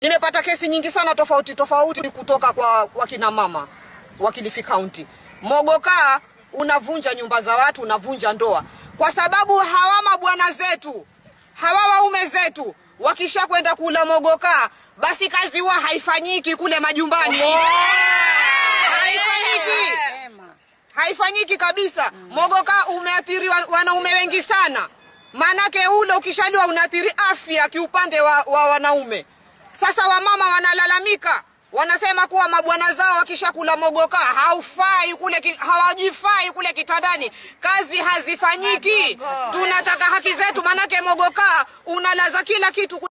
Nimepata kesi nyingi sana tofauti tofauti kutoka kwa, kwa kina mama wa Kilifi County. Mogokaa unavunja nyumba za watu, unavunja ndoa, kwa sababu hawa mabwana zetu hawa waume zetu wakisha kwenda kula mogokaa, basi kazi huwa haifanyiki kule majumbani, haifanyiki haifanyiki kabisa. Mogoka umeathiri wa- wanaume wengi sana, maanake ule ukishaliwa unaathiri afya kiupande wa, wa wanaume. Sasa wamama wanalalamika, wanasema kuwa mabwana zao wakishakula mogoka haufai kule, ki- hawajifai kule kitandani, kazi hazifanyiki. Tunataka haki zetu, maanake mogoka unalaza kila kitu.